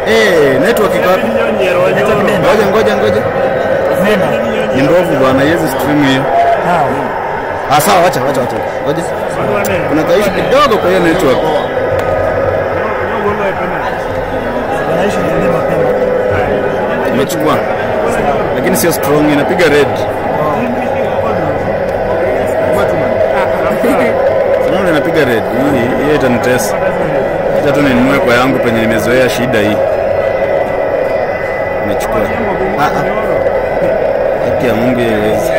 Eh, network iko wapi? Ngoja ngoja ngoja. Ni ndovu bwana, hizi stream hiyo. Ah, sawa, acha acha acha. Ngoja. Kuna kaishu kidogo kwa hiyo network. Imechukua. Lakini sio strong, inapiga red. Sanaona inapiga red. Hii hii itanitesa. Acha tu ninunue kwa yangu penye nimezoea shida hii. Imechukua. Ah ah. Haki ya Mungu ieleze.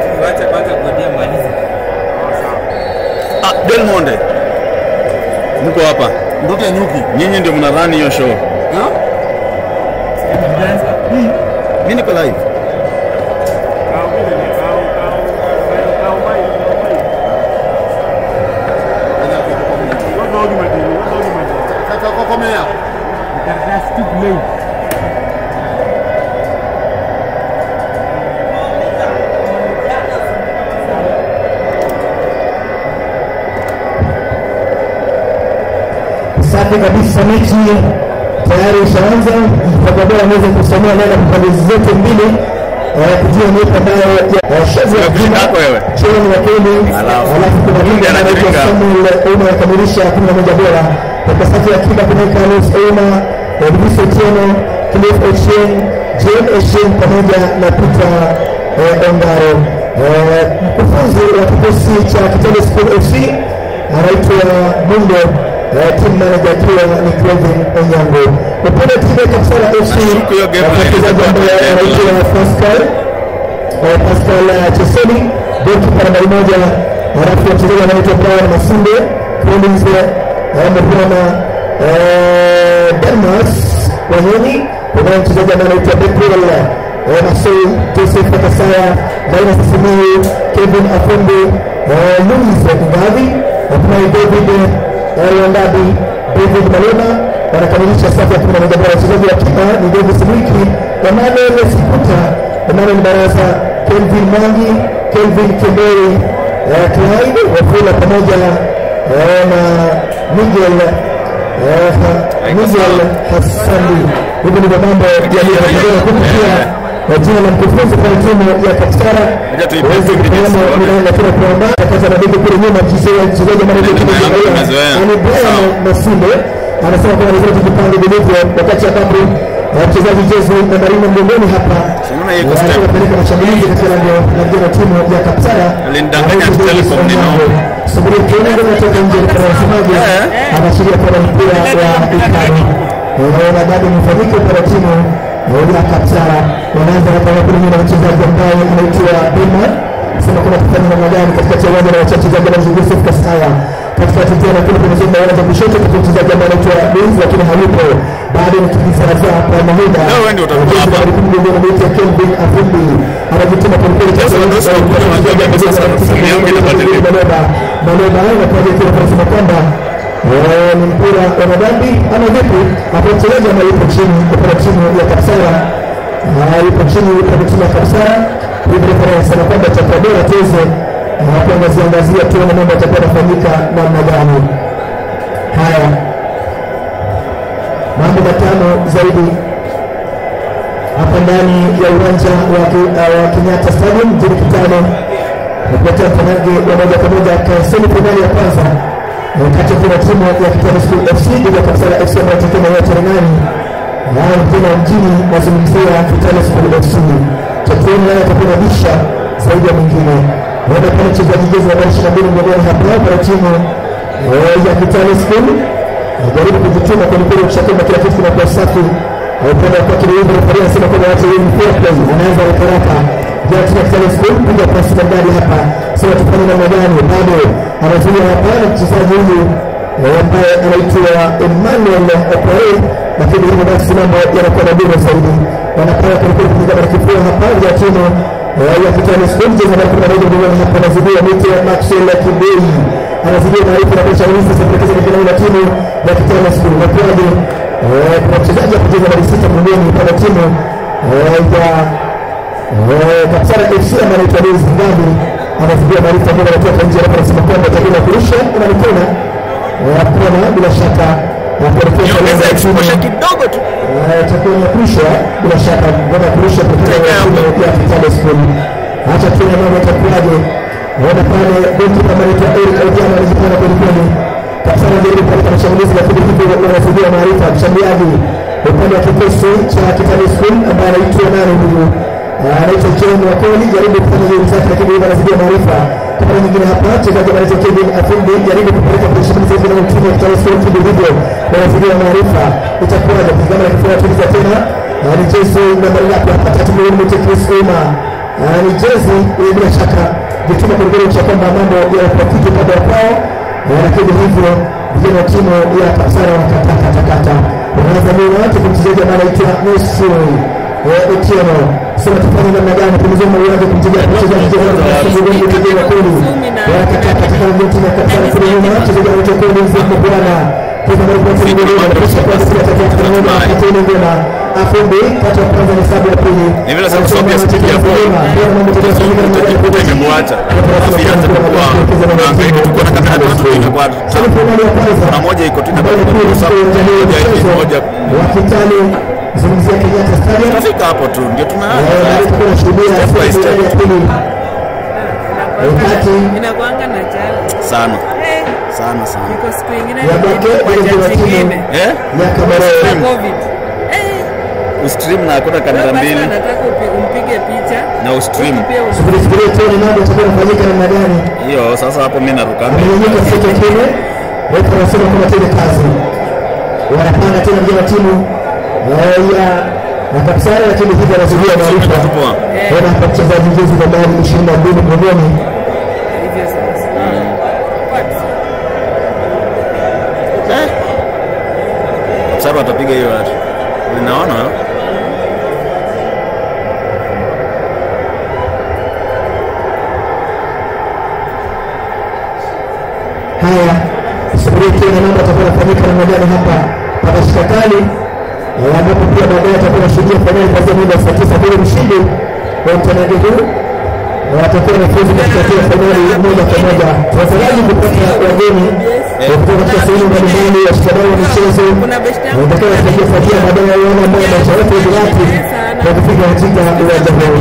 Ah, Del Monde. Mko hapa. Ndoto ya nyuki. Nyinyi ndio mna run hiyo show. Mimi niko live. Kaka kokomea. Safi kabisa, mechi tayari ishaanza. Mtakabora anaweza kusomea neno kwa pande zote mbili eh, kujua ni ipi ambayo shazi ya Kushinda kwako wewe. Chini ni wakili, Alafu, alafu kuna Mungu mwingine anaitwa anajiringa. Samuel Ouma akamilisha kumi na moja bora katika safu ya akiba kuna Carlos Ouma, Elvis Otieno, Cliff Ochieng, John Ochieng pamoja na Peter eh, Ongaro. Eh, Mkufunzi wa kikosi cha Kitale School FC anaitwa Mundo eh, team manager akiwa ni Kevin Onyango. Upande wa timu ya Kapsala FC Nashuku hiyo game eh, mchezaji ambaye anaitwa anaitwa Pascal eh, Pascal eh, Chesoni beki kwa nambari moja, halafu mchezaji anaitwa Brian Masinde Collins eh, amepewa eh, Delmas Wanyoni, kuna mchezaji ambaye anaitwa Bekwel eh, Masoi Joseph Katasaya, Linus Simiyu, Kevin Akombe, eh, Louis Ngavi, hatimaye David eh, Wandabi, David Malema wanakamilisha safu ya kumi na moja bora. Wachezaji wa kipa ni Davis Mwiki, Emmanuel Sikuta, Emmanuel Baraza, Kelvin Mwangi, Kelvin Kembere, eh, Clyde Wafula pamoja eh, na Miguel eh, ha- Miguel Hassani. Hivi ndivyo mambo yalivyoendelea kupitia eh, jina la mkufunzi kwa timu ya Kapsara Ngoja tuipe waweze video kupeana tuone. milango lakini kuondoa kaza na begi kule nyuma mchezaji mchezaji ambaye Ndio anaitwa nyuma yangu Brian- nimezoea. ni Brian Sawa. Masinde anasema kwamba lazima tujipange vilivyo wakati ambapo eh, mchezaji Jezi Mandarino mgongoni hapa Unaona hiyo iko eh, step. anapeleka mashambulizi katika lango la mchezo wa timu ya Kapsara. Alinidanganya Na huku ati Telecom Davis ni Onyango. noma. Subiria kiona ngoma toka nje kwa wasemaji anaashiria kwa mpira wa ikani. Unaona bado mfanyike kwa timu ya Kapsara wanaanza hapa na kule na mchezaji ambaye anaitwa Bima sema kuna kufanya namna gani katikati ya uwanja na wachezaji na Yusuf Kasaya katikati tena kule pembezoni mwa uwanja kushoto kuna mchezaji ambaye anaitwa Luis lakini hayupo bado ni kijisaza kwa Mahida Leo wewe ndio utakuwa hapa. anaitwa Kelvin Afundi anajituma kwa mpira Sasa ndio sasa unakuja unajua mimi sasa simu yangu inabadilika. Maleba Maleba na kwa hiyo tunasema kwamba eh, ni mpira wa madhambi ama vipi? Hapo mchezaji ambaye yupo chini kwa timu ya Kapsara Ah, yupo chini kwa timu ya Kapsara hivi refa anasema kwamba itakuwa bora tuweze ah, kuangazia angazia tuone mambo yatakuwa yanafanyika namna gani. Haya, mambo matano zaidi hapa ndani ya uwanja wa Ki- uh, wa Kenyatta Stadium mjini Kitale kuletea mtanange wa moja kwa moja kasemi fainali ya kwanza eh, kati ya kuna timu ya Kitale School FC dhidi ya Kapsala FC ambayo itakuwa na yote nani haya tena mjini nazungumzia Kitale School FC tatuoni naye atakuwa na bisha zaidi ya mwingine naenda pale mchezaji jezi nambari ishirini na mbili mgongoni hapa kwa timu eh, ya Kitale School jaribu kujituma kwelikweli, ukishatuma kila kitu kinakuwa safi. Upande wa kwake Leandro Refaria anasema kwamba wacha yeye ni fair play, anaanza haraka haraka. Jana tuna Kitale School piga pasi maridadi hapa, sema tufanye namna gani? Bado anazuia hapa na mchezaji huyu eh, ambaye anaitwa Emmanuel Okoe, lakini hivyo basi mambo yanakuwa magumu zaidi. Wanapanga kwelikweli kupiga mara kifua hapa ya timu eh, ya Kitale School, mchezo nambari kumi na moja mgongoni hapa, anazidia mite Maxwell Kibei anazidia maarifa na kocha Luis Sepekeza katika eneo la timu ya Kitale School. Nakuaje eh, kuna mchezaji wa kucheza nambari sita mgongoni pale timu eh, ya eh, Kapsala FC ambaye anaitwa Luis Ngabi anazidia maarifa ambayo anatoka nje, alafu anasema kwamba atakwenda kurusha na mikono hakuna bila shaka na kuelekea Niongeze kwa exposure timu kidogo tu. Eh, itakuwa inakurushwa bila shaka ngoja kurusha kutoka Teka kwa hapo. timu ya Kitale School. Acha tuone mambo itakuwaje. Naona pale goli kama anaitwa Eric Otieno anajipanga kweli kweli. Kapsana ndio katika mashambulizi lakini hivyo wanasaidia maarifa mshambuliaji upande wa kikosi cha Kitale School ambaye anaitwa nani huyu? Eh, Anaitwa John Wakoli jaribu kufanya juhudi zake lakini yeye anazidi maarifa. Kwa mara nyingine hapa mchezaji anaitwa Kevin Afundi jaribu kupeleka kwenye shambulizi hizo na timu ya Kitale School kidogo hivyo wanazidi maarifa. Itakuwaje? Kama anakifuata tuliza tena na ni jezi nambari ngapi hapa? Tatu milioni moja Chris Ouma. Na ni jezi eh, bila shaka vituma kulingana cha kwamba mambo ya rafiki upande wa kwao, Eh, lakini hivyo vijana wa timu ya Kapsara wakataka takata wanaanza mbele wake kumchezaji ambaye anaitwa Nusuri eh, Otieno. Sema tufanye namna gani pembezoni mwa uwanja kumchezaji mchezaji mchezaji wa kweli wakataka takata ndio timu ya Kapsara kule nyuma mchezaji anaitwa Collins Mbwana Pesa mbele kwa timu nyingine anarusha kwa sisi atakia kwa nyuma akatene ngoma Afumbi kati ya kwanza na sabu ya pili. Ni vile sasa sababu ya spidi ya ball. Utajikuta imemwacha. Alafu ianze kukua. Unahangaika tu kuona kama watu inakuwa kuna moja iko tu inakuwa kwa sababu moja hivi moja. Wakitani zungumzia Kenyatta Stadium. Tunafika hapo tu ndio Eh, tunaanza. bado tuko tunashuhudia Step by sehemu step. ya pili. Wakati inakuanga na jala Sana. Eh, Sana sana. iko siku ingine Ya bake, kwa ile ndio jaji timu. ingine Eh? ya Cameroon. kwa covid Eh, Ustream na hakuna wewe kamera basi mbili anataka upi- umpige picha na ustream. pia u- Subiri subiri tuone mambo yatakuwa yanafanyika namna gani. Hiyo sasa hapo mimi naruka. Amenyanyuka sasa kile. Wote wanasema kama tena kazi. Wanapanga tena vijana wa timu eh, ya na Kapsara lakini hivi anazuia maarifa. Tupo. Ona hapa mchezaji jezi nambari 22 mgongoni. hivyo sasa What? Sasa watapiga hiyo watu. Ninaona Haya, subiri tena mambo yatakuwa yanafanyika namna gani hapa mpaka shikakali eh, ambapo pia baadaye atakuwa anashuhudia fainali kuanzia muda wa saa tisa kule mshindi wa mtanange huu na watakuwa wanafuzu katika hatua ya fainali moja kwa moja. Tunataraji kupata wageni eh, kutoka katika sehemu mbalimbali, washikadau wa michezo Kuna beshte yangu watakawa wasaidia fuatia baadaye waone ambao maisha yote ni wapi kwa kufika katika uwanja huu.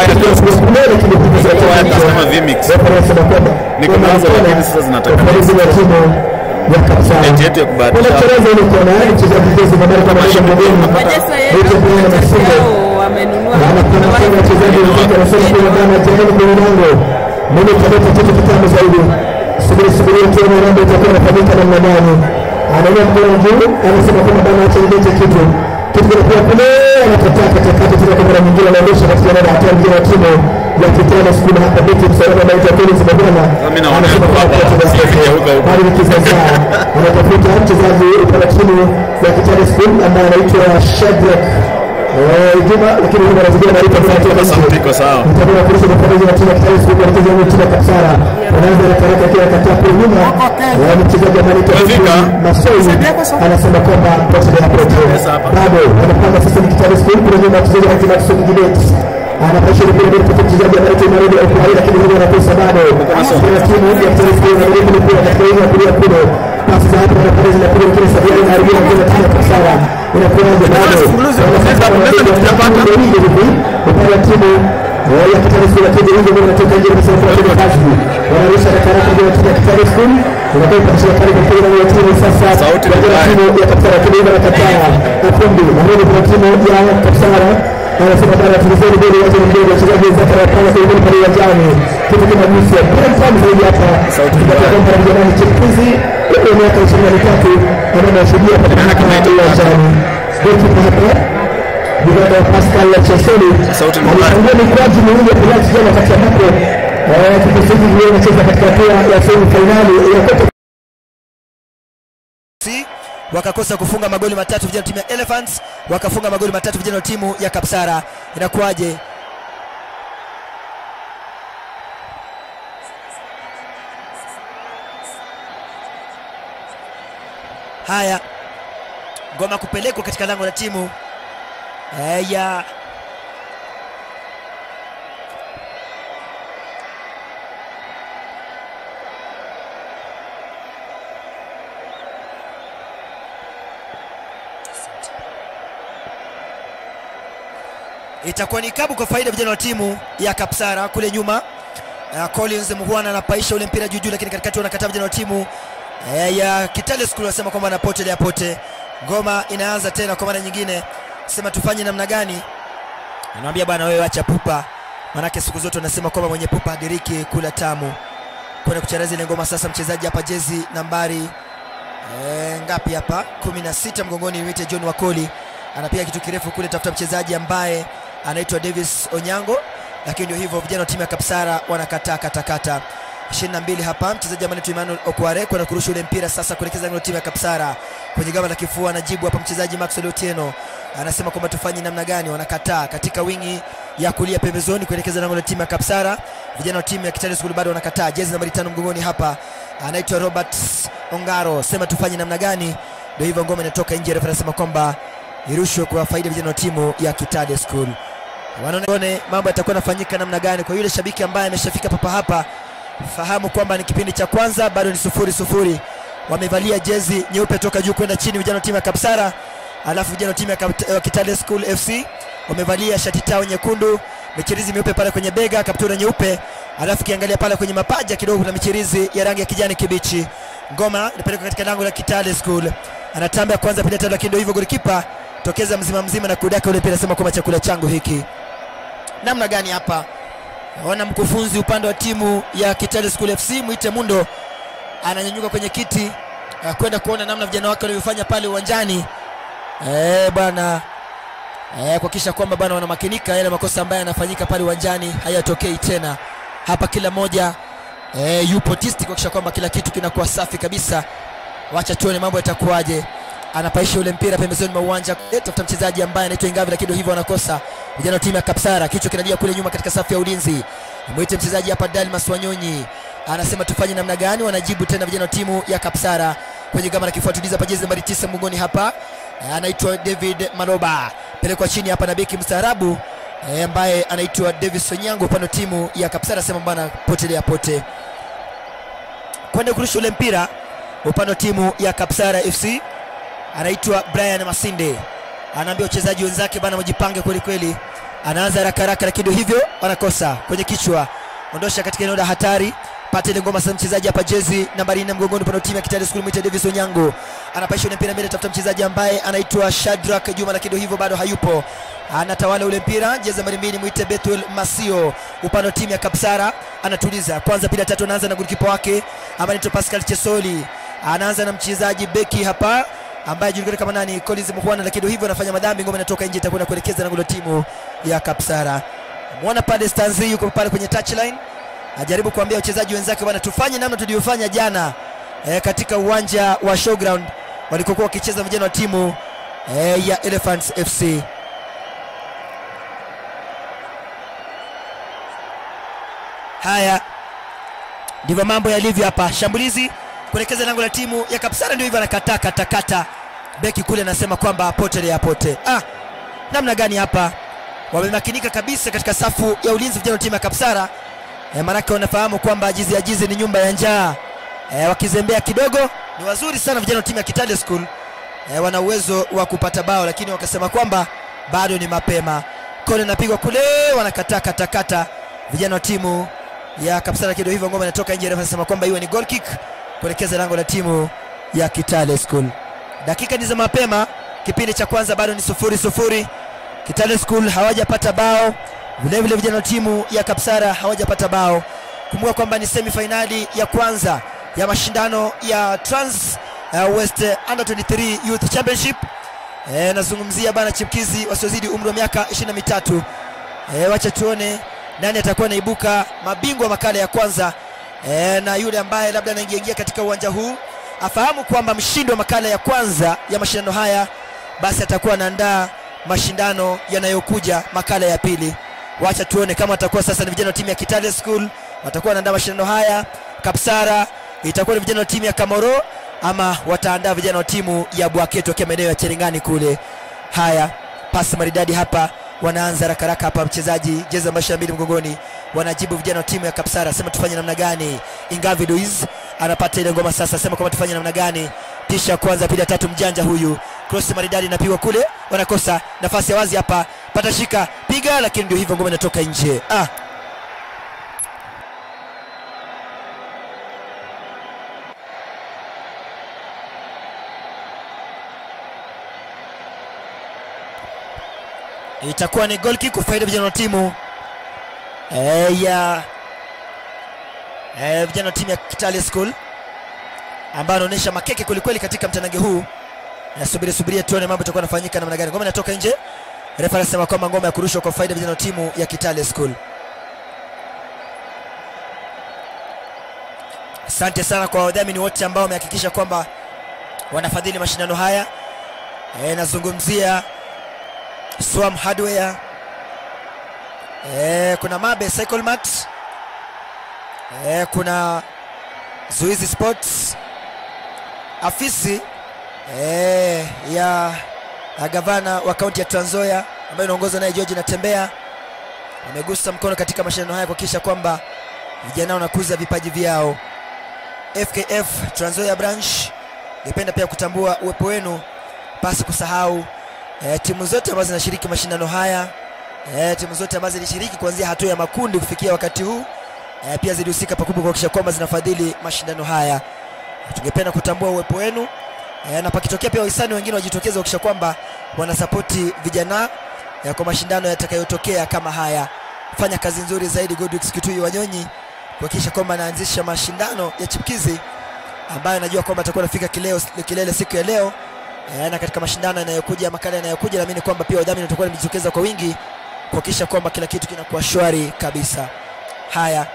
Kama vmix. Ni kuanza lakini sasa zinataka ya Kapsara. Eti yetu ya kubahatisha. Wanacheza ile kona, yaani mchezaji jezi nambari kama moja mgongoni. Manchester Wote pia yetu wanafunga. yao wamenunua Na anakwenda Kuna kwa wale- wachezaji wenzake wanasema kwa bana tayari kwenye lango. Mimi nitaleta kitu kitamu zaidi. Subiri subiri tuone mambo itakuwa inafanyika namna gani. Anaingia mkono juu, anasema kwamba bana acha nilete kitu. Kitu kinakuwa kule anakataa katakata tena kwa mara nyingine anaondosha katika eneo la hatari mjini wa timu ya Kitale School hapa beti msalama ambaye itakuwa Collins Mabwana. Mimi naona Anasema yuko kwamba hapa. kwa Sasa wachezaji yuko huko. bali ni kisasa anatafuta mchezaji upande timu ya Kitale School ambaye anaitwa Shadrack eh, Juma, lakini Juma anazidia maarifa kwa watu wa nje. Sauti iko sawa. Mtakuwa kulisha mfanyakazi wa timu ya Kitale School wanacheza na timu ya Kapsara. Wanaanza na karaka kila kataa kwa nyuma. Eh, Mchezaji ambaye anaitwa Umefika? Masoi anasema kwamba pote ya pote. Bado anapanga sasa ni Kitale School kwa nyuma mchezaji anaitwa Maxson Gibet. Anapaisha mpira mbele kwa mchezaji ambaye anaitwa Marodi Okwai lakini huyo anakosa bado. Kwa timu ya Kitale School anajaribu mpira katika eneo la kulia kule. Pasi za hapa na pale zinapiga kile sababu anaharibia mpira timu ya Kapsara. Inakuwaje bado? Upande wa timu eh, ya Kitale School lakini hivyo ndio wanatoka nje kwa sababu ya kazi. Wanarusha haraka haraka kwa timu ya Kitale School. Inakuwa kupashia kali kwa timu ya timu sasa. Sauti ni Kwa mbaya. timu ya Kapsara timu hiyo inakataa. Kundi na hiyo kwa timu ya Kapsara. Anasema bana tulizeni mbele ya timu mbele wachezaji wenzake wanapanga kwa mbele pale uwanjani. Kitu kama nusu. Bora mfano zaidi hapa. Sauti ni Kwa mbaya. kwamba vijana chipukizi kwa miaka 23 ambao wanashuhudia katika uwanjani. Golikipa hapa Bwana Pascal Cheseli Sauti ni mbaya. alifungia mikwaju miwili ya penalti jana wakati ambapo eh, kikosi hiki kilikuwa kinacheza katika hatua ya semi fainali ya Copa FC wakakosa kufunga magoli matatu vijana wa timu ya Elephants wakafunga magoli matatu vijana wa timu ya Kapsara. Inakuwaje? Haya, ngoma kupelekwa katika lango la timu eh, ya itakuwa ni kabu kwa faida ya vijana wa timu ya Kapsara kule nyuma. Uh, Collins Muhwana anapaisha ule mpira juu juu, lakini katikati wanakataa vijana wa timu uh, ya Kitale School wanasema kwamba anapotelea pote. Ngoma inaanza tena kwa mara nyingine, sema tufanye namna gani? Anamwambia bwana, wewe acha pupa, manake siku zote wanasema kwamba mwenye pupa hadiriki kula tamu. Kwenda kucharaza ile ngoma sasa, mchezaji hapa jezi nambari e, ngapi hapa 16 mgongoni, mwite John Wakoli anapiga kitu kirefu kule, tafuta mchezaji ambaye anaitwa Davis Onyango, lakini ndio hivyo, vijana wa timu ya Kapsara wanakataa katakata. 22 hapa, mchezaji ambaye anaitwa Emmanuel Okware kwenda kurusha ule mpira sasa kuelekeza ngome timu ya Kapsara kwenye gamba la kifua, anajibu hapa mchezaji Maxwell Otieno anasema kwamba tufanye namna gani, wanakataa katika wingi ya kulia pembezoni kuelekeza lango la timu ya Kapsara. Vijana wa timu ya Kitale School bado wanakataa. Jezi nambari tano mgongoni hapa anaitwa Robert Ongaro, sema tufanye namna gani? Ndio hivyo, ngoma inatoka nje. Refa anasema kwamba irushwe kwa faida vijana wa timu ya Kitale School. Wanaone mambo yatakuwa yanafanyika namna gani. Kwa yule shabiki ambaye ameshafika papa hapa, fahamu kwamba ni kipindi cha kwanza, bado ni sufuri sufuri. Wamevalia jezi nyeupe toka juu kwenda chini vijana wa timu ya Kapsara, alafu vijana wa timu ya Kap- Kitale School FC wamevalia shati tao nyekundu, michirizi meupe pale kwenye bega, kaptura nyeupe, alafu kiangalia pale kwenye mapaja kidogo kuna michirizi ya rangi ya kijani kibichi. Ngoma inapelekwa katika lango la Kitale School, anatamba kwanza, pili, tatu, lakini ndio hivyo, golikipa tokeza mzima mzima na kudaka ule mpira, sema kwamba chakula changu hiki. Namna gani hapa? Naona mkufunzi upande wa timu ya Kitale School FC Mwite Mundo ananyanyuka kwenye kiti uh, kwenda kuona namna vijana wake walivyofanya pale uwanjani eh, bwana eh, kuhakikisha kwamba bwana wanamakinika yale makosa ambayo yanafanyika pale uwanjani hayatokei tena. Hapa kila mmoja eh, yupo tisti kuhakikisha kwamba kila kitu kinakuwa safi kabisa. Wacha tuone mambo yatakuwaje. Anapaisha ule mpira pembezoni mwa uwanja, eh, tafuta mchezaji ambaye anaitwa Ingavi, lakini ndio hivyo wanakosa vijana wa timu ya Kapsara. Kichwa kinalia kule nyuma katika safu ya ulinzi. Mwite mchezaji hapa Dalmas Wanyonyi anasema tufanye namna gani? Wanajibu tena vijana wa timu ya Kapsara kwenye gama la kifuatiliza hapa, jezi nambari tisa mgongoni hapa Eh, anaitwa David Maloba, pelekwa chini hapa na beki mstaarabu eh, ambaye anaitwa Davis Onyango upande wa timu ya Kapsara, sema bwana potelea pote kwenda kurusha ule mpira upande wa timu ya Kapsara FC anaitwa Brian Masinde, anaambia wachezaji wenzake bana, wajipange kweli kweli. Anaanza haraka haraka, lakini ndio hivyo wanakosa kwenye kichwa, ondosha katika eneo la hatari. Pata ile ngoma sasa, mchezaji hapa jezi nambari 4 mgongoni upande wa timu ya Kitale School, mwita Davis Onyango anapaisha ule mpira mbele, tafuta mchezaji ambaye anaitwa Shadrack Juma, lakini ndio hivyo bado hayupo, anatawala ule mpira, jezi nambari mbili, mwite Bethuel Masio upande wa timu ya Kapsara, anatuliza kwanza, pili, tatu, anaanza na golikipa wake ambaye anaitwa Pascal Chesoli, anaanza na mchezaji beki hapa ambaye julikana kama nani Collins Muhwana, lakini ndio hivyo anafanya madhambi, ngoma inatoka nje, itakwenda kuelekeza lango la timu ya Kapsara. Muona pale Stanzi yuko pale kwenye touchline, ajaribu kuambia wachezaji wenzake bwana, tufanye namna tuliyofanya jana e, katika uwanja wa showground walikokuwa wakicheza vijana wa timu e, ya Elephants FC. Haya ndivyo mambo yalivyo hapa, shambulizi kuelekeza lango la timu ya Kapsara, ndio hivyo anakataa katakata. Beki kule anasema kwamba pote ya pote. Ah, namna gani hapa wamemakinika kabisa katika safu ya ulinzi vijana wa timu ya Kapsara e, maanake wanafahamu kwamba jizi ya jizi ni nyumba ya njaa e, wakizembea kidogo ni wazuri sana vijana wa timu ya Kitale School e, wana uwezo wa kupata bao, lakini wakasema kwamba bado ni mapema. Kone inapigwa kule, wanakataa katakata vijana wa timu ya Kapsara, kido hivyo ngoma inatoka nje, refa anasema kwamba iwe ni goal kick kuelekeza lango la timu ya Kitale School. Dakika ni za mapema, kipindi cha kwanza bado ni sufuri sufuri. Kitale School hawajapata bao, vilevile vijana wa timu ya Kapsara hawajapata bao. Kumbuka kwamba ni semi finali ya kwanza ya mashindano ya Trans uh, West Under 23 Youth Championship. E, nazungumzia bana chipkizi wasiozidi umri wa miaka 23. E, wacha tuone nani atakuwa naibuka mabingwa makala ya kwanza e, na yule ambaye labda anaingia katika uwanja huu afahamu kwamba mshindi wa makala ya kwanza ya mashindano haya basi atakuwa anaandaa mashindano yanayokuja makala ya pili. Wacha tuone kama atakuwa sasa ni vijana wa timu ya Kitale School watakuwa wanaandaa mashindano haya, Kapsara itakuwa ni vijana wa timu ya Kamoro ama wataandaa vijana wa timu ya Bwaketo wakiwa maeneo ya Cherengani kule. Haya, pasi maridadi hapa, wanaanza haraka haraka hapa, mchezaji jezi namba 22 mgongoni, wanajibu vijana wa timu ya Kapsara, sema tufanye namna gani? Ingavi Luis anapata ile ngoma sasa, sema kwamba tufanye namna gani? Tisha kwanza, pili ya tatu, mjanja huyu, cross maridadi inapigwa kule, wanakosa nafasi ya wazi hapa, pata shika, piga piga, lakini ndio hivyo, ngoma inatoka nje. Ah, itakuwa ni goal kick kwa faida ya vijana wa timu eh, ya eh, vijana wa timu ya Kitale School ambayo anaonyesha makeke kwelikweli katika mtanange huu. Nasubiri subiria tuone mambo itakuwa yanafanyika namna gani. Ngoma inatoka nje. Refa anasema kwamba ngoma ya kurushwa kwa faida ya vijana wa timu ya Kitale School. Asante sana kwa wadhamini wote ambao wamehakikisha kwamba wanafadhili mashindano haya. E, nazungumzia Swam Hardware. E, kuna Mabe Cycle Mart. E, kuna Zuizi Sports. Afisi e, ya, ya gavana wa kaunti ya Trans Nzoia ambayo inaongozwa naye George Natembea wamegusa mkono katika mashindano haya kuhakikisha kwamba vijana wanakuza vipaji vyao. FKF Trans Nzoia branch, ningependa pia kutambua uwepo wenu, pasi kusahau e, timu zote ambazo zinashiriki mashindano haya e, timu zote ambazo zilishiriki kuanzia hatua ya makundi kufikia wakati huu e, pia zilihusika pakubwa kuhakikisha kwamba zinafadhili mashindano haya. Tungependa kutambua uwepo wenu e, na pakitokea pia wahisani wengine wajitokeze kuhakikisha kwamba wanasapoti vijana e, kwa mashindano yatakayotokea kama haya. Fanya kazi nzuri zaidi Godwix Kitui Wanyonyi kuhakikisha kwamba anaanzisha mashindano ya chipkizi ambayo najua kwamba atakuwa anafika kileo kilele siku ya leo e, na katika mashindano yanayokuja makala yanayokuja naamini kwamba pia wadhamini watakuwa wamejitokeza kwa wingi kuhakikisha kwamba kila kitu kinakuwa shwari kabisa. Haya,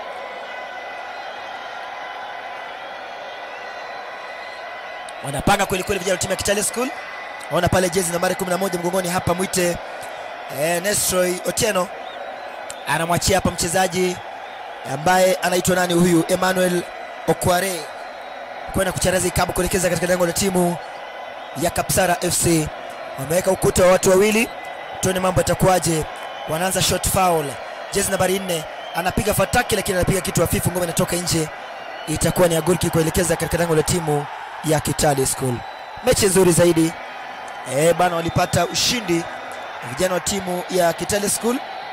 wanapanga kweli kweli vijana wa timu ya Kitale School. Waona pale jezi nambari 11 mgongoni hapa mwite eh, Nestroy Otieno anamwachia hapa mchezaji ambaye anaitwa nani huyu, Emmanuel Okware kwenda kucharaza ikabu kuelekeza katika lango la timu ya Kapsara FC. Wameweka ukuta wa watu wawili, tuone mambo yatakuwaje. Wanaanza shot foul, jezi nambari 4 anapiga fataki, lakini anapiga kitu hafifu, ngoma inatoka nje. Itakuwa ni ya goal kick kuelekeza katika lango la timu ya Kitale School. Mechi nzuri zaidi e, bana, walipata ushindi vijana wa timu ya Kitale School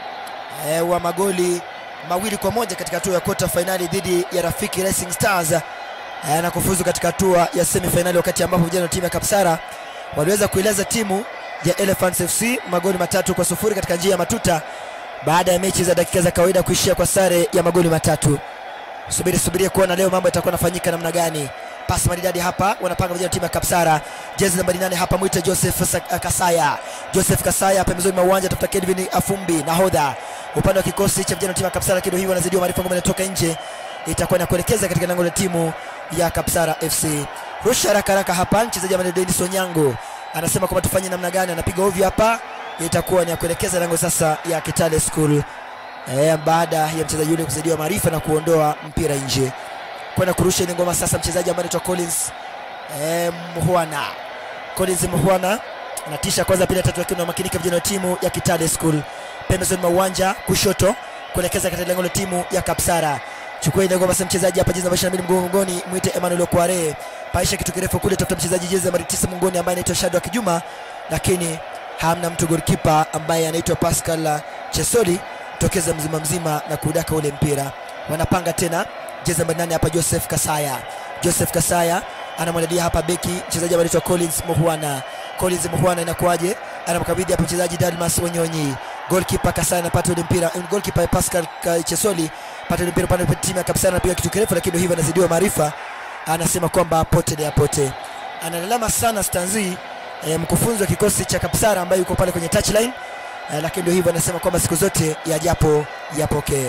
e, wa magoli mawili kwa moja katika hatua ya quarter finali dhidi ya Rafiki Racing Stars e, na kufuzu katika hatua ya semi finali, wakati ambapo vijana wa timu ya Kapsara waliweza kuileza timu ya Elephants FC magoli matatu kwa sufuri katika njia ya matuta baada ya mechi za dakika za kawaida kuishia kwa sare ya magoli matatu. Subiri subiria kuona leo mambo yatakuwa yanafanyika namna gani. Pasi maridadi hapa, wanapanga vijana timu ya Kapsara. Jezi nambari nane hapa mwite Joseph Sa- Kasaya. Joseph Kasaya pembezoni mwa uwanja tafuta Kelvin Afumbi nahodha. Upande wa kikosi cha vijana timu ya Kapsara kido hii wanazidiwa maarifa ngoma inatoka nje. Itakuwa na kuelekeza katika lango la timu ya Kapsara FC. Rusha haraka haraka hapa mchezaji ambaye Dennis Onyango anasema kwamba tufanye namna gani, anapiga ovyo hapa. Itakuwa ni ya kuelekeza lango sasa ya Kitale School. Eh, baada ya mchezaji yule kuzidiwa maarifa na kuondoa mpira nje kwenda kurusha ile ngoma sasa, mchezaji ambaye anaitwa Collins eh, Mhwana. Collins Mhwana anatisha kwanza, pili, tatu, lakini wamakinika vijana wa timu ya Kitale School pembezoni mwa uwanja kushoto kuelekeza katika lengo la timu ya Kapsara. Chukua ile ngoma sasa, mchezaji hapa jezi namba 22 mgongoni, mwite Emmanuel Okware, paisha kitu kirefu kule, tafuta mchezaji jezi namba 9 mgongoni ambaye anaitwa Shadow Kijuma, lakini hamna mtu goalkeeper ambaye anaitwa Pascal Chesoli tokeza mzima mzima na kudaka ule mpira. Wanapanga tena jezi namba nane hapa Joseph Kasaya. Joseph Kasaya anamwandalia hapa beki mchezaji ambaye anaitwa Collins Muhwana. Collins Muhwana inakuwaje? Anamkabidhi hapa mchezaji Dalmas Wanyonyi. Goalkeeper Kasaya anapata ule mpira. Goalkeeper Pascal Ka- Chesoli pata ule mpira upande wa timu ya Kapsara anapiga kitu kirefu, lakini hivyo anazidiwa maarifa. Anasema kwamba apote ni apote. Analalama sana Stanzi eh, mkufunzi wa kikosi cha Kapsara ambaye yuko pale kwenye touchline eh, lakini ndio hivyo anasema kwamba siku zote yajapo yapokee.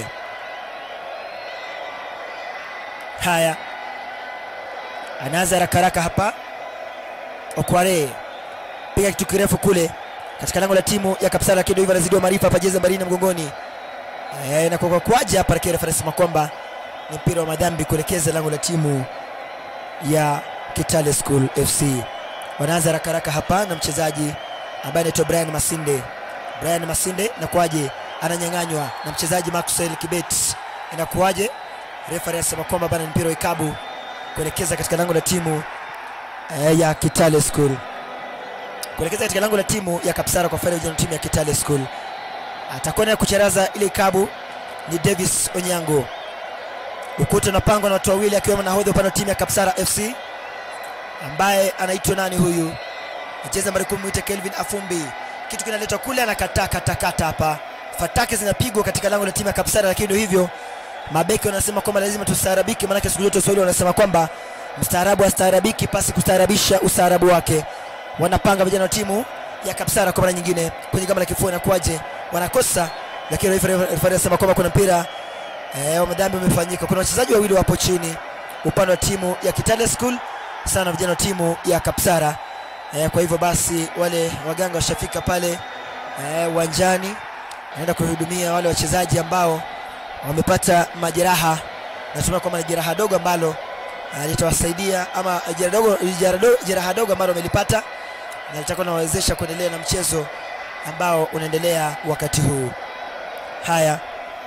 Haya, anaanza haraka haraka hapa. Okware piga kitu kirefu kule katika lango la timu ya Kapsala, lakini ndio hivyo anazidiwa maarifa hapa, jezi nambari nne mgongoni eh, na kwa kwaje hapa, lakini refa anasema kwamba ni mpira wa madhambi kuelekeza lango la timu ya Kitale School FC. Wanaanza haraka haraka hapa na mchezaji ambaye anaitwa Brian Masinde. Brian Masinde inakuwaje? Ananyang'anywa na mchezaji Maxwell Kibet. Inakuwaje? Refa anasema kwamba bana, ni mpira wa ikabu kuelekeza katika lango la timu eh, ya Kitale School, kuelekeza katika lango la timu ya Kapsara kwa faida ya timu ya Kitale School. atakwenda kucharaza ile kabu ni Davis Onyango. Ukuta unapangwa na watu wawili akiwemo nahodha upande wa timu ya Kapsara FC ambaye anaitwa nani huyu? Mcheza nambari kumi mwite Kelvin Afumbi. Kitu kinaletwa kule, anakataa katakata hapa, fataki zinapigwa katika lango la timu ya Kapsara, lakini ndio hivyo mabeki wanasema kwamba lazima tustaarabike, maanake siku zote Waswahili wanasema kwamba mstaarabu astaarabiki pasi kustaarabisha ustaarabu wake. Wanapanga vijana wa timu ya Kapsara kwa mara nyingine kwenye gamba la kifua, inakuwaje? Wanakosa, lakini refa anasema kwamba kuna mpira eh, wa madhambi umefanyika. Kuna wachezaji wawili wapo chini upande wa timu ya Kitale School sana vijana wa timu ya Kapsara. Eh, kwa hivyo basi wale waganga washafika pale eh, uwanjani naenda kuhudumia wale wachezaji ambao wamepata majeraha. Natumai kwamba ni jeraha dogo ambalo ah, litawasaidia ama jeraha dogo, jeraha dogo, jeraha dogo ambalo wamelipata na litakuwa nawawezesha kuendelea na mchezo ambao unaendelea wakati huu. Haya,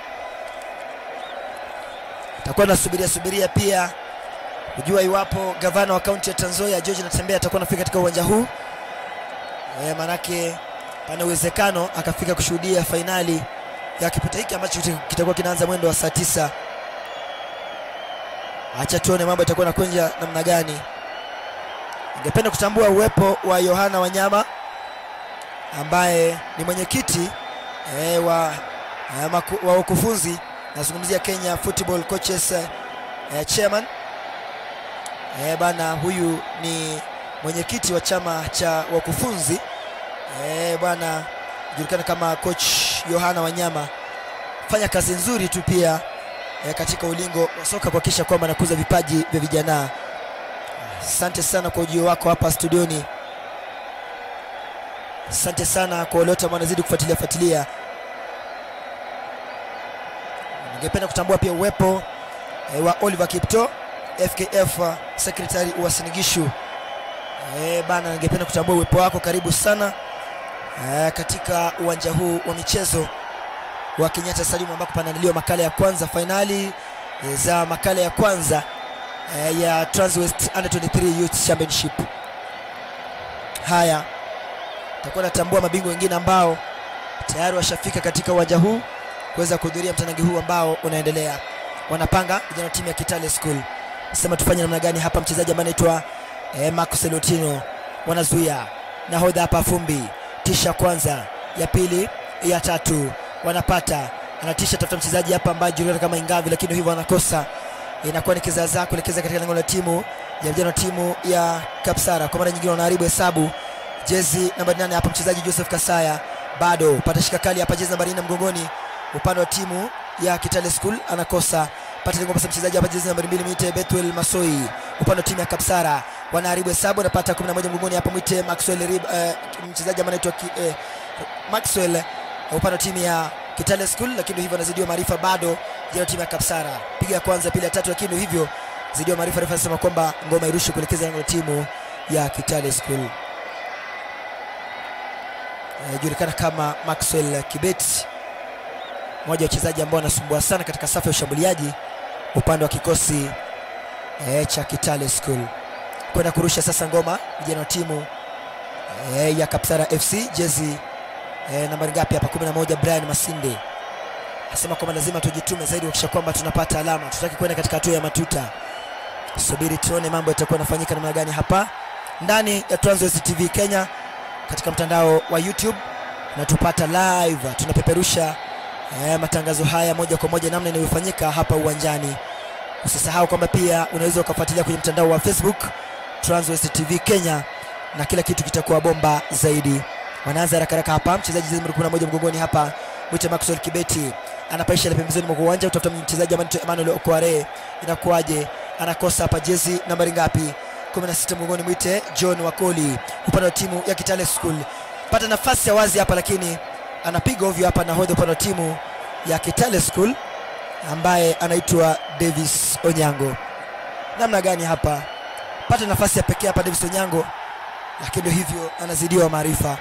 takuwa nasubiria subiria pia kujua iwapo gavana wa kaunti ya Trans Nzoia George Natembeya atakuwa anafika katika uwanja huu e, maanake pana uwezekano akafika kushuhudia fainali ya kipute hiki ambacho kita- kitakuwa kinaanza mwendo wa saa tisa. Acha tuone mambo itakuwa nakwenda namna gani. Ningependa kutambua uwepo wa Yohana Wanyama ambaye ni mwenyekiti e, wa, eh, maku, wa ukufunzi nazungumzia Kenya Football Coaches eh, Chairman Eh, bana huyu ni mwenyekiti wa chama cha wakufunzi eh, bwana julikana kama coach Yohana Wanyama. Fanya kazi nzuri tu pia eh, katika ulingo wa soka kuhakikisha kwamba anakuza vipaji vya vijana. Asante sana kwa ujio wako hapa studioni. Asante sana kwa wale wote ambao wanazidi kufuatilia fuatilia. Ningependa kutambua pia uwepo eh, wa Oliver Kipto FKF uh, secretary wa Sinigishu. Eh, bana ningependa kutambua uwepo wako, karibu sana eh, katika uwanja huu wa michezo wa Kenyatta Stadium ambako panaandaliwa makala ya kwanza fainali eh, za makala ya kwanza eh, ya Transwest Under 23 Youth Championship. Haya, takuwa natambua mabingwa wengine ambao tayari washafika katika uwanja huu kuweza kuhudhuria mtanangi huu ambao unaendelea. Wanapanga vijana wa timu ya Kitale School sema tufanye namna gani hapa. Mchezaji ambaye anaitwa eh, Marcus Lutino wanazuia nahodha hapa, Fumbi tisha kwanza, ya pili, ya tatu, wanapata anatisha, tafuta mchezaji hapa ambaye julikana kama Ingavi, lakini hivyo wanakosa. Inakuwa ni kizaazaa kuelekeza katika lango la timu ya vijana wa timu ya Kapsara. Kwa mara nyingine wanaharibu hesabu. Jezi namba 8 hapa, mchezaji Joseph Kasaya bado pata shika kali hapa, jezi namba 4 mgongoni, upande wa timu ya Kitale School anakosa pata lengo pasa mchezaji hapa jezi nambari mbili mwite Betwell Masoi upande wa timu ya Kapsara wanaharibu hesabu anapata 11 mgongoni hapa mwite Maxwell Rib, eh, mchezaji ambaye anaitwa ki- eh, Maxwell eh, upande wa timu ya Kitale School, lakini hivyo anazidiwa maarifa bado jana timu ya Kapsara piga ya kwanza pili ya tatu, lakini hivyo zidiwa maarifa. Refa anasema kwamba ngoma irushwe kuelekeza lango la timu ya Kitale School. Eh, julikana kama Maxwell Kibet mmoja wa wachezaji ambao wanasumbua sana katika safu ya ushambuliaji upande wa kikosi e, cha Kitale School. Kwenda kurusha sasa ngoma vijana wa timu e, ya Kapsara FC jezi e, nambari ngapi hapa 11 Brian Masinde asema kwamba lazima tujitume zaidi kuhakikisha kwamba tunapata alama. Tutaki kwenda katika hatua ya matuta. Subiri tuone mambo yatakuwa yanafanyika namna gani hapa ndani ya Transwest TV Kenya katika mtandao wa YouTube natupata live, tunapeperusha eh, matangazo haya moja kwa moja namna inavyofanyika hapa uwanjani. Usisahau kwamba pia unaweza ukafuatilia kwenye mtandao wa Facebook Transwest TV Kenya na kila kitu kitakuwa bomba zaidi. Wanaanza haraka haraka hapa, mchezaji jezi nambari 11 mgongoni hapa, mwite Maxwell Kibeti anapaisha ile pembezoni mwa uwanja, utafuta mchezaji ambaye anaitwa Emmanuel Okware. Inakuwaje? Anakosa hapa, jezi nambari ngapi? 16 mgongoni, mwite John Wakoli upande wa timu ya Kitale School. Pata nafasi ya wazi hapa, lakini anapiga ovyo hapa nahodha upande wa timu ya Kitale School ambaye anaitwa Davis Onyango. Namna gani hapa? Pata nafasi ya pekee hapa Davis Onyango, lakini ndio hivyo anazidiwa maarifa.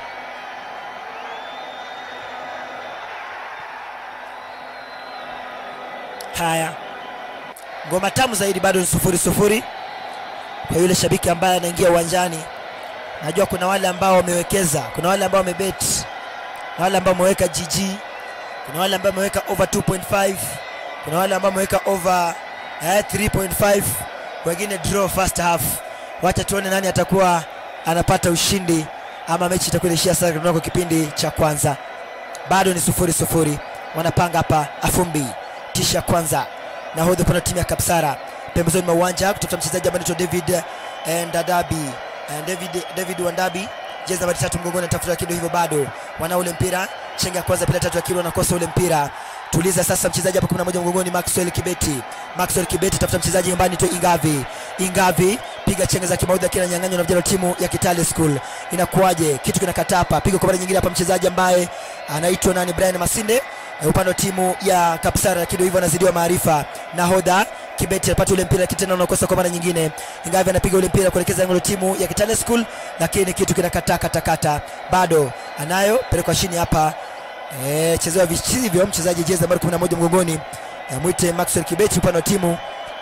Haya, ngoma tamu zaidi, bado ni sufuri sufuri kwa yule shabiki ambaye anaingia uwanjani. Najua kuna wale ambao wamewekeza, kuna wale ambao wamebet, na wale ambao wameweka GG kuna wale ambao wameweka over 2.5 kuna wale ambao wameweka over eh, 3.5 wengine draw first half wacha tuone nani atakuwa anapata ushindi ama mechi itakuwa inaishia sasa kunako kipindi cha kwanza bado ni sufuri sufuri wanapanga hapa afumbi kisha kwanza nahodha upande wa timu ya kapsara pembezoni mwa uwanja kutafuta mchezaji ambaye anaitwa david eh, ndadabi eh, david, david wandabi jezi nambari tatu mgongoni anatafuta lakini hivyo bado wana ule mpira chenga ya kwanza pila tatu akili wanakosa ule mpira tuliza sasa mchezaji hapa 11 mgongoni maxwell kibeti maxwell kibeti tafuta mchezaji nyumbani tu ingavi ingavi piga chenga za kimaudhi akiwa ananyang'anywa na vijana wa timu ya kitale school inakuwaje kitu kinakataa hapa piga kwa mara nyingine hapa mchezaji ambaye anaitwa nani brian masinde eh, upande wa timu ya kapsara lakini hivyo anazidiwa maarifa nahodha kibeti anapata ule mpira lakini tena unakosa kwa mara nyingine ingavi anapiga ule mpira kuelekeza lango la timu ya kitale school lakini kitu kinakataa katakata bado anayo pelekwa chini hapa e, chezewa vichivyo mchezaji jezi nambari 11 mgongoni e, mwite maxwell kibeti upande wa timu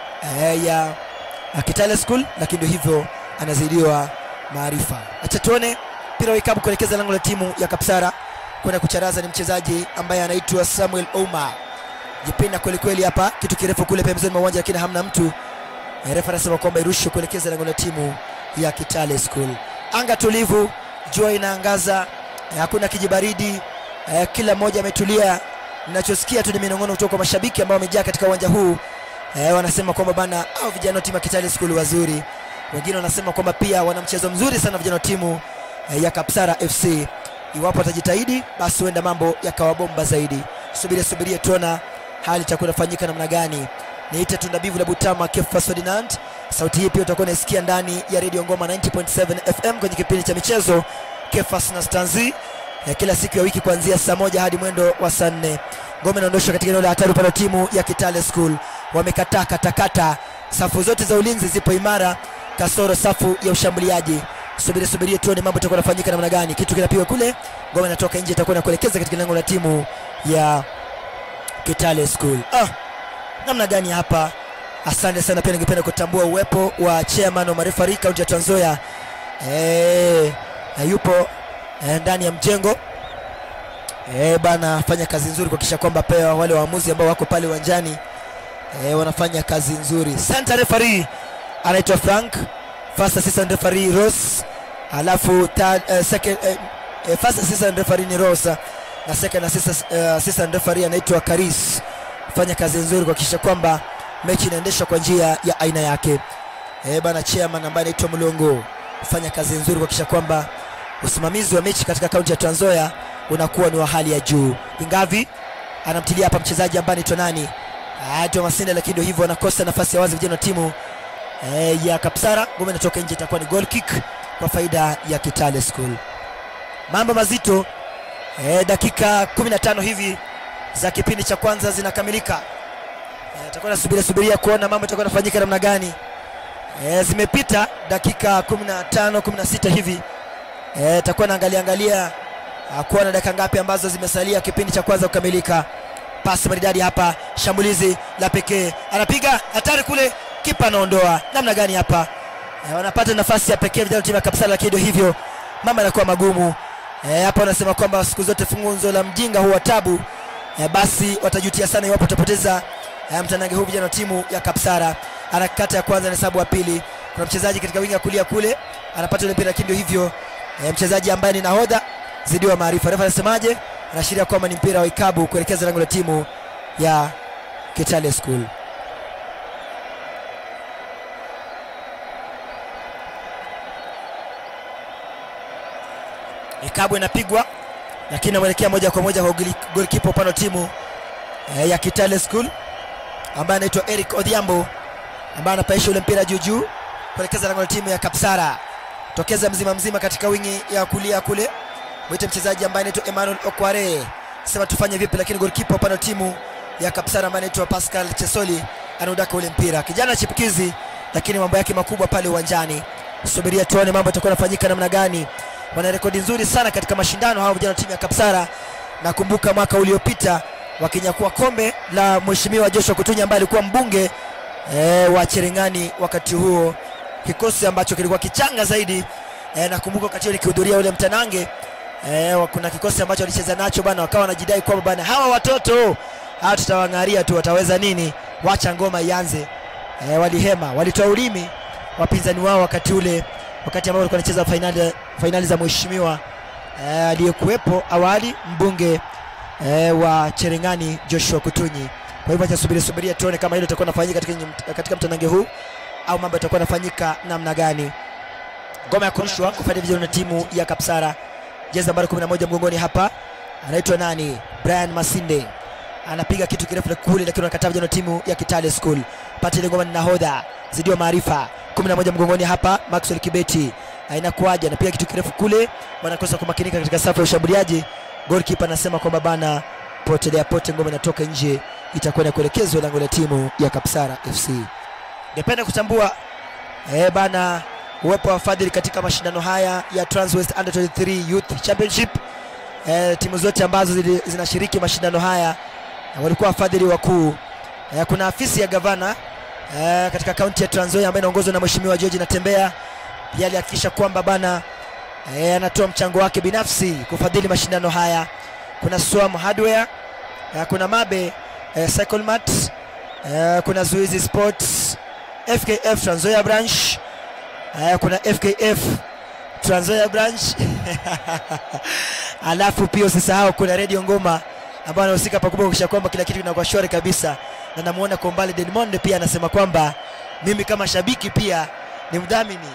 e, ya ya kitale school lakini ndio hivyo anazidiwa maarifa acha tuone mpira wa ikabu kuelekeza lango la timu ya kapsara kwenda kucharaza ni mchezaji ambaye anaitwa samuel oma jipinda kwelikweli hapa kitu kirefu kule pembezoni mwa uwanja lakini hamna mtu Eh, refa anasema kwamba irushwe kuelekeza lango la timu ya kitale school anga tulivu jua inaangaza eh, hakuna kijibaridi eh, kila mmoja ametulia ninachosikia tu ni minong'ono kutoka kwa mashabiki ambao wamejaa katika uwanja huu eh, wanasema kwamba bana au vijana wa timu ya kitale school wazuri wengine wanasema kwamba pia wana mchezo mzuri sana vijana wa timu eh, ya kapsara fc iwapo watajitahidi basi huenda mambo yakawa bomba zaidi subiria subiria tuona hali itakuwa inafanyika namna gani niite tundabivu la butama kefa ferdinand sauti hii pia utakuwa unaisikia ndani ya redio ngoma 90.7 fm kwenye kipindi cha michezo kefas na stanzi ya kila siku ya wiki kuanzia saa moja hadi mwendo wa saa nne ngome inaondoshwa katika eneo la hatari upande wa timu ya kitale school wamekataa katakata safu zote za ulinzi zipo imara kasoro safu ya ushambuliaji subiri subirie tuone mambo itakuwa nafanyika namna gani kitu kinapigwa kule ngome inatoka nje itakuwa nakuelekeza katika lango la timu ya kitale school ah, namna gani hapa asante sana pia ningependa kutambua uwepo wa chairman wa marefari kaunti ya tanzoya e, yupo e, ndani ya mjengo e, bana fanya kazi nzuri kuhakikisha kwamba pia wale waamuzi ambao wako pale uwanjani e, wanafanya kazi nzuri center referee anaitwa frank first assistant referee ross alafu third, uh, second, uh, uh, first assistant referee ni rosa na second assistant, uh, assistant referee anaitwa karis fanya kazi nzuri kuhakikisha kwamba mechi inaendeshwa kwa njia ya aina yake e, bana chairman ambaye anaitwa mlongo fanya kazi nzuri kuhakikisha kwamba usimamizi wa mechi katika kaunti ya Trans-Nzoia unakuwa ni wa hali ya juu ingavi anamtilia hapa mchezaji ambaye anaitwa nani aitwa Masinde lakini ndio hivyo anakosa nafasi ya wazi vijana wa timu e, ya Kapsara ngome inatoka nje itakuwa ni goal kick kwa faida ya Kitale School mambo mazito e, dakika 15 hivi za kipindi cha kwanza zinakamilika Eh, atakuwa nasubiria subiria kuona mambo itakuwa nafanyika namna gani e, zimepita dakika 15 16 hivi Eh, takuwa naangalia angalia ah, kuona dakika ngapi ambazo zimesalia kipindi cha kwanza kukamilika pasi maridadi hapa shambulizi la pekee anapiga hatari kule kipa anaondoa namna gani hapa eh, wanapata nafasi ya pekee vijana wa timu ya kapsala lakini ndio hivyo mama anakuwa magumu eh, hapa wanasema kwamba siku zote fungunzo la mjinga huwa tabu eh, basi watajutia sana iwapo watapoteza eh, mtanange huu vijana wa timu ya kapsara anakata ya kwanza na hesabu ya pili kuna mchezaji katika wingi ya kulia kule anapata ule mpira lakini ndio hivyo e, mchezaji ambaye ni nahodha zidiwa maarifa refa anasemaje anaashiria kwamba ni mpira wa ikabu kuelekeza lango la timu ya kitale school ikabu inapigwa lakini inamwelekea moja kwa moja kwa goli- golikipa upande wa timu e, ya kitale school ambaye anaitwa eric odhiambo ambaye anapaisha ule mpira juu juu kuelekeza lango la timu ya kapsara tokeza mzima mzima katika wingi ya kulia kule mwite mchezaji ambaye anaitwa emmanuel okware sema tufanye vipi lakini golkipa upande wa timu ya kapsara ambaye anaitwa pascal chesoli anaudaka ule mpira kijana chipukizi lakini mambo yake makubwa pale uwanjani subiria tuone mambo yatakuwa yanafanyika namna gani wana rekodi nzuri sana katika mashindano hao vijana wa timu ya kapsara nakumbuka mwaka uliopita wakinyakua kombe la mheshimiwa joshua kutunya ambaye alikuwa mbunge e, wa cherengani wakati huo kikosi ambacho kilikuwa kichanga zaidi e, nakumbuka wakati huo nikihudhuria ule mtanange eh, wa- kuna kikosi ambacho walicheza nacho bana, wakawa wanajidai kwamba bana hawa watoto hawa tutawang'aria tu, wataweza nini? Wacha ngoma ianze. Eh, walihema, walitoa ulimi wapinzani wao wakati ule, wakati ambao walikuwa wanacheza fainali, fainali za mheshimiwa eh, aliyekuwepo awali mbunge eh, wa Cherengani Joshua Kutunyi. Kwa hivyo acha subiri subiria tuone kama hilo litakuwa nafanyika katika, katika mtanange huu au mambo yatakuwa nafanyika namna gani. Ngoma ya kurushwa kufanya vizuri na timu ya Kapsara, jezi nambari 11 mgongoni hapa, anaitwa nani? Brian Masinde anapiga kitu kirefu kule, lakini anakataa vijana wa timu ya Kitale School. Pata ile ngoma ni nahodha zidiwa maarifa 11 mgongoni hapa, Maxwell Kibeti inakuaje? Anapiga kitu kirefu kule, wanakosa kumakinika katika safu ya ushambuliaji. Goalkeeper anasema kwamba bana, potelea pote, ngoma inatoka nje, itakwenda kuelekezwa lango la timu ya Kapsara FC. Ningependa kutambua eh, bana uwepo wa wafadhili katika mashindano haya ya Transwest Under 23 Youth Championship. Eh, timu zote ambazo zili- zinashiriki mashindano haya eh, walikuwa wafadhili wakuu. Eh, kuna afisi ya gavana eh, katika kaunti ya Trans Nzoia ambayo inaongozwa na Mheshimiwa George Natembea. Pia alihakikisha kwamba bana eh, anatoa mchango wake binafsi kufadhili mashindano haya. Kuna Swam Hardware, eh, kuna Mabe eh, Cycle Mart, eh, kuna Zuizi Sports, FKF Trans Nzoia branch eh, kuna FKF Trans Nzoia branch alafu pia usisahau kuna Radio Ngoma ambayo anahusika pakubwa kuhakikisha kwamba kila kitu kinakuwa shwari kabisa, na namuona kwa umbali Dedmond pia anasema kwamba mimi kama shabiki pia ni mdhamini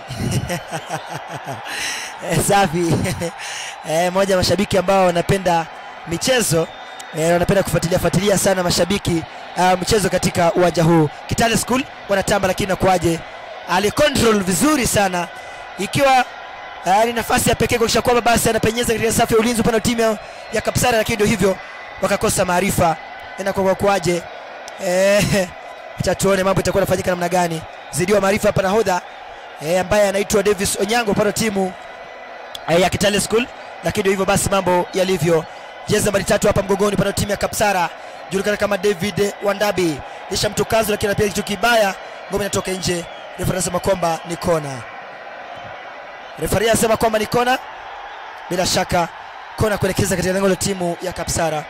Eh, safi eh, moja ya mashabiki ambao wanapenda michezo eh, wanapenda kufuatilia fuatilia sana mashabiki uh, mchezo katika uwanja huu. Kitale School wanatamba, lakini nakuaje, alicontrol vizuri sana ikiwa uh, ni nafasi ya pekee kuhakikisha kwamba basi anapenyeza katika safu ya ulinzi upande wa timu ya, ya Kapsara, lakini ndio hivyo wakakosa maarifa. Inakuwa kuaje? Eh, acha tuone mambo itakuwa inafanyika namna gani. Zidiwa maarifa hapa nahodha eh, ambaye anaitwa Davis Onyango upande wa timu eh, ya Kitale School, lakini ndio hivyo basi mambo yalivyo. Jezi nambari tatu hapa mgongoni upande wa timu ya Kapsara julikana kama David Wandabi, isha mtukazo, lakini anapiga kitu kibaya, ngome inatoka nje. Refa anasema kwamba ni kona. Refari anasema kwamba ni kona, bila shaka kona kuelekeza katika lengo la timu ya Kapsara.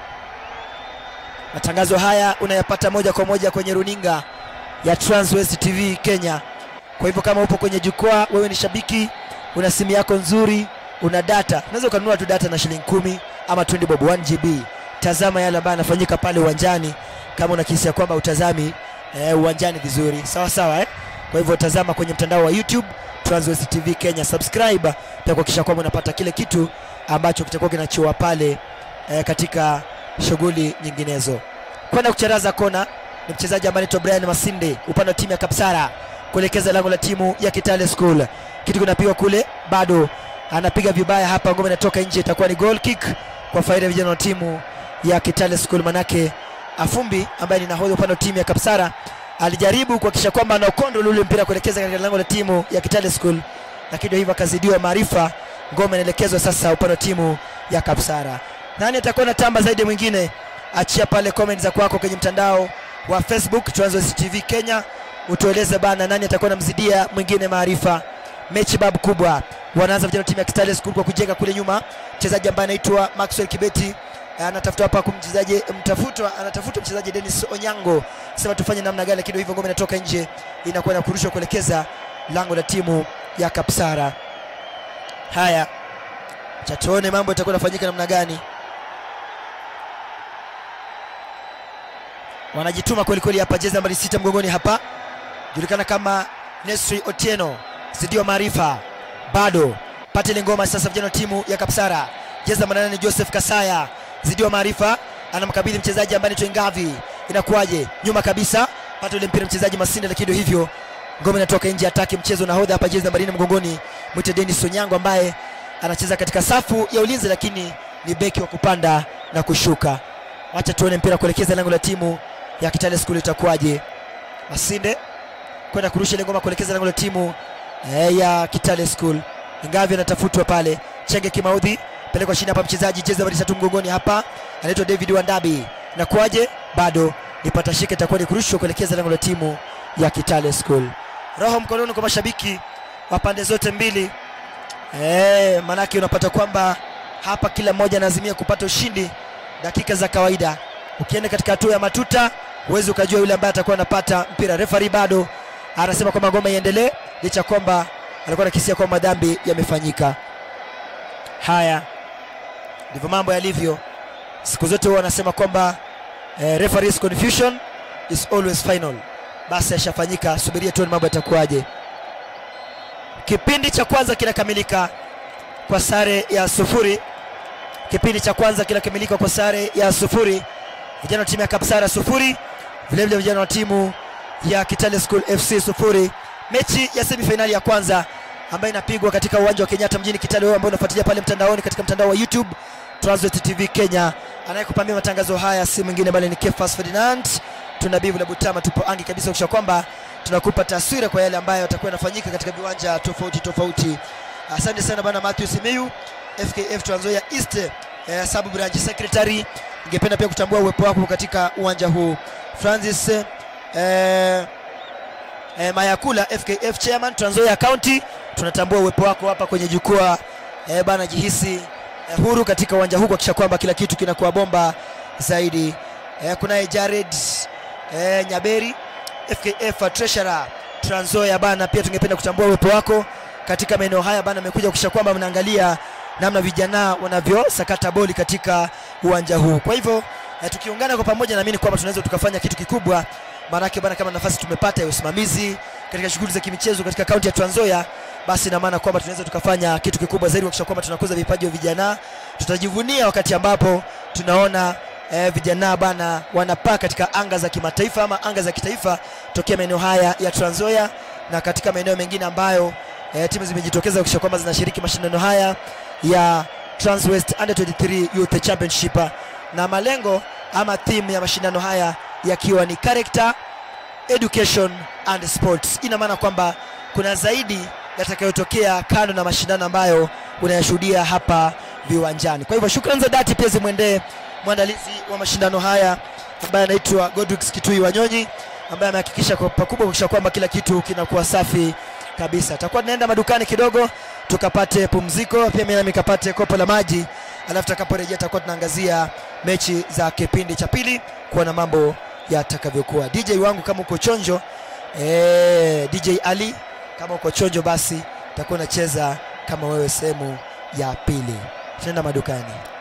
Matangazo haya unayapata moja kwa moja kwenye runinga ya Transwest TV Kenya. Kwa hivyo kama upo kwenye jukwaa, wewe ni shabiki, una simu yako nzuri, una data, unaweza ukanunua tu data na shilingi kumi ama 20 bob 1 GB. Tazama yale ambayo yanafanyika pale uwanjani, kama unakisia kwamba utazami eh, uwanjani vizuri, sawa sawa eh? Kwa hivyo tazama kwenye mtandao wa YouTube Transwest TV Kenya, subscribe pia kuhakikisha kwamba unapata kile kitu ambacho kitakuwa kinachiwa pale eh, katika shughuli nyinginezo. Kwenda kucharaza kona ni mchezaji ambaye anaitwa Brian Masinde upande wa timu ya Kapsara kuelekeza lango la timu ya Kitale School. Kitu kinapigwa kule, bado anapiga vibaya hapa, ngome inatoka nje, itakuwa ni goal kick kwa faida ya vijana wa timu ya Kitale School. Manake Afumbi ambaye ni nahodha upande wa timu ya Kapsara alijaribu kuhakikisha kwamba anaokondola ule mpira kuelekeza katika lango la timu ya Kitale School, lakini ndio hivyo akazidiwa maarifa. Ngome inaelekezwa sasa upande wa timu ya Kapsara. Nani atakuwa na tamba zaidi ya mwingine? Achia pale comment za kwako kwenye mtandao wa Facebook Transwest TV Kenya, utueleze bana, nani atakuwa namzidia mwingine maarifa. Mechi babu kubwa, wanaanza vijana wa timu ya Kitale School kwa kujenga kule nyuma, mchezaji ambaye anaitwa Maxwell Kibeti anatafuta hapa kumchezaji mtafutwa, anatafuta mchezaji Dennis Onyango, sema tufanye namna gani, lakini hivyo ngome inatoka nje, inakuwa na kurushwa kuelekeza lango la timu ya Kapsara. Haya, cha tuone mambo itakuwa inafanyika namna gani. Wanajituma kweli kweli hapa, jezi nambari sita mgongoni hapa, julikana kama Nesri Otieno, zidiwa maarifa, bado pate ile ngoma sasa, vijana wa timu ya Kapsara, jezi namba nane Joseph Kasaya, zidiwa maarifa, anamkabidhi mchezaji ambaye anaitwa Ngavi, inakuwaje? Nyuma kabisa, pata ile mpira mchezaji Masinde, lakini ndio hivyo ngome inatoka nje, ataki mchezo nahodha hapa, jezi namba nne mgongoni, mwite Dennis Onyango ambaye anacheza katika safu ya ulinzi, lakini ni beki wa kupanda na kushuka. Wacha tuone mpira kuelekeza lango la timu ya Kitale School itakuwaje. Masinde kwenda kurusha ile ngoma kuelekeza lango la timu eh, ya Kitale School. Ingavi anatafutwa pale, Chenge Kimaudhi pelekwa chini hapa, mchezaji jezi nambari tatu mgongoni hapa anaitwa David Wandabi. Inakuwaje? Bado nipata shika, itakuwa ni kurushwa kuelekeza lango la timu ya Kitale School. Roho mkononi kwa mashabiki wa pande zote mbili. Eh, manake unapata kwamba hapa kila mmoja anaazimia kupata ushindi dakika za kawaida. Ukienda katika hatua ya matuta, huwezi ukajua yule ambaye atakuwa anapata mpira. Refari bado anasema kwamba ngoma iendelee, licha ya kwamba alikuwa anakisia kwamba madhambi yamefanyika. Haya ndivyo mambo yalivyo siku zote, huwa wanasema kwamba eh, referees confusion is always final. Basi yashafanyika, subiria tuone mambo yatakuwaje. Kipindi cha kwanza kinakamilika kwa sare ya sufuri. Kipindi cha kwanza kinakamilika kwa sare ya sufuri, vijana wa timu ya Kapsara sufuri, vilevile vijana wa timu ya Kitale School FC sufuri. Mechi ya semifinali ya kwanza ambayo inapigwa katika uwanja wa Kenyatta mjini Kitale, wewe ambao unafuatilia pale mtandaoni katika mtandao wa YouTube Transnet TV Kenya. Anayekupambia matangazo haya si mwingine bali ni Kefas Ferdinand. Tuna bivu la Butama, tupo angi kabisa kisha kwamba tunakupa taswira kwa yale ambayo yatakuwa yanafanyika katika viwanja tofauti tofauti. Asante sana bana Matthew Simiyu, FKF Trans Nzoia East eh, sub branch secretary. Ningependa pia kutambua uwepo wako katika uwanja huu. Francis eh, eh, Mayakula FKF chairman Trans Nzoia County, tunatambua uwepo wako hapa kwenye jukwaa eh, bana, jihisi eh, huru katika uwanja huu kuhakikisha kwamba kila kitu kinakuwa bomba zaidi. Eh, kunaye Jared eh, Nyaberi FKF treasurer Trans Nzoia bana, pia tungependa kutambua uwepo wako katika maeneo haya bana, amekuja kuhakikisha kwamba mnaangalia namna vijana wanavyosakata boli katika uwanja huu. Kwa hivyo eh, tukiungana kwa pamoja, naamini kwamba tunaweza tukafanya kitu kikubwa, maanake bana, kama nafasi tumepata ya usimamizi katika shughuli za kimichezo katika kaunti ya Trans Nzoia, basi ina maana kwamba tunaweza tukafanya kitu kikubwa zaidi kuhakikisha kwamba tunakuza vipaji vya vijana. Tutajivunia wakati ambapo tunaona eh, vijana bana wanapaa katika anga za kimataifa ama anga za kitaifa tokea maeneo haya ya Trans Nzoia na katika maeneo mengine ambayo eh, timu zimejitokeza kuhakikisha kwamba zinashiriki mashindano haya ya Trans West Under 23 Youth Championship, na malengo ama theme ya mashindano haya yakiwa ni character education and sports. Ina maana kwamba kuna zaidi yatakayotokea kando na mashindano ambayo unayashuhudia hapa viwanjani. Kwa hivyo shukrani za dhati pia zimwendee mwandalizi wa mashindano haya ambaye anaitwa Godwix Kitui Wanyonyi ambaye amehakikisha kwa pakubwa kuhakikisha kwamba kila kitu kinakuwa safi kabisa. Tutakuwa tunaenda madukani kidogo tukapate pumziko, pia mimi nikapate kopo la maji, alafu tutakaporejea tutakuwa tunaangazia mechi za kipindi cha pili kuona mambo yatakavyokuwa. DJ wangu kama uko chonjo eh, DJ Ali kama uko chonjo, basi takuwa nacheza kama wewe sehemu ya pili. Tunaenda madukani.